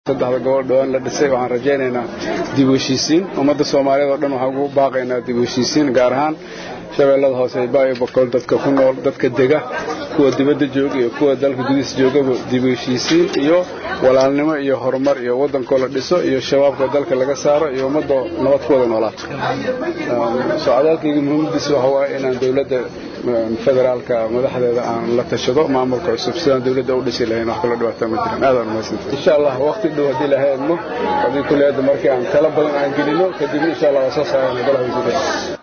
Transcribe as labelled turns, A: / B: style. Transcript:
A: saddexda gobol dhowaan la dhisay waxaan rajaynaynaa dib u heshiisiin ummadda soomaaliyeed oo dhan waxaan ugu baaqaynaa dib u heshiisiin gaar ahaan shabeellada hoose baayo boqol dadka ku nool dadka dega kuwa dibadda jooga iyo kuwa dalka gudihiisa joogaba dib u heshiisiin iyo walaalnimo iyo horumar iyo waddankoo la dhiso iyo shabaabka dalka laga saaro iyo ummadda nabad ku wada noolaato socdaalkayga muhiimadiisa waxa waaye inaan dowladda federaalka madaxdeeda aan la tashado maamulka cusub sidaan dowladda u dhisi lahayn wax kala dhibaata ma jiran aadaan umahadsantay insha allah waqti dhow haddii lahaydno haddii kuliyadda markii aan tala badan aan gelino kadibna insha allah waa soo saarana golaha wasiirada